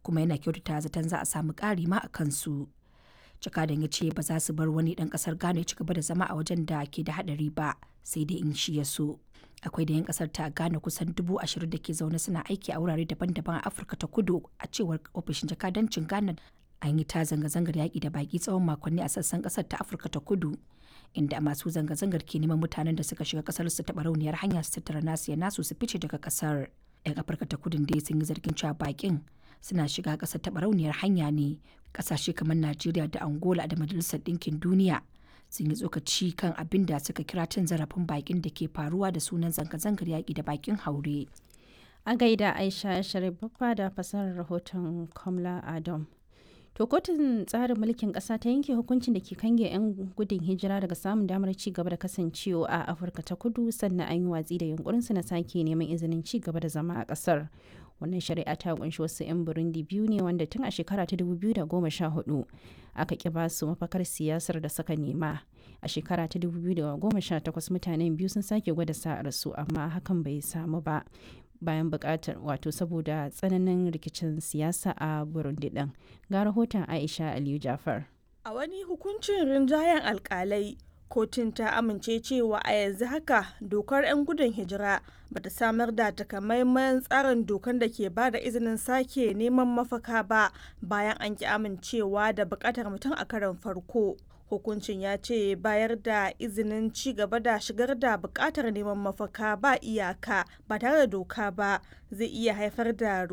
kuma yana kyautata zaton za a samu ƙari ma a kansu. Jakadan ya ce ba za su bar wani ɗan ƙasar Ghana ya ci gaba da zama a wajen da ke da haɗari ba sai dai in shi ya so. Akwai da 'yan ƙasar ta Ghana kusan dubu ashirin da ke zaune suna aiki a wurare daban-daban a Afirka ta kudu a cewar ofishin jakadancin Ghana an yi ta zanga-zangar yaƙi da baƙi tsawon makonni a sassan ƙasar ta Afirka ta kudu. inda masu zanga-zangar ke neman mutanen da suka shiga kasar su taɓa rauniyar hanya su tattara nasu ya nasu su fice daga kasar. 'Yan Afirka ta kudin dai sun yi zargin cewa bakin suna shiga kasar taɓa rauniyar hanya ne. Kasashe kamar Najeriya da Angola da Majalisar Ɗinkin Duniya sun yi tsokaci kan abin da suka kira cin zarafin bakin da ke faruwa da sunan zanga-zangar yaƙi da bakin haure. A gaida Aisha Sharif Baffa da fasarar rahoton Kamla Adam. To kotun tsarin mulkin ƙasa ta yanke hukuncin da ke kange 'yan gudun hijira daga samun damar ci gaba da kasancewa a Afirka ta kudu sannan an yi watsi da yunkurinsu na sake neman izinin ci gaba da zama a ƙasar. Wannan shari'a ta kunshi wasu 'yan Burundi biyu ne wanda tun a shekara ta 2014 aka ƙi ba su mafakar siyasar da suka nema. A shekara ta 2018 mutanen biyu sun sake gwada sa'arsu amma hakan bai samu ba. bayan bukatar wato saboda tsananin rikicin siyasa a burundi din ga rahoton aisha aliyu jafar a wani hukuncin rinjayen alkalai kotun ta amince cewa a yanzu haka dokar 'yan gudun hijira ba ta samar da takamaiman tsarin dokar da ke ba da izinin sake neman mafaka ba bayan an ki amincewa da bukatar mutum a karon farko hukuncin ya ce bayar da izinin ci gaba da shigar da bukatar neman mafaka ba iyaka ba tare da doka ba zai iya haifar da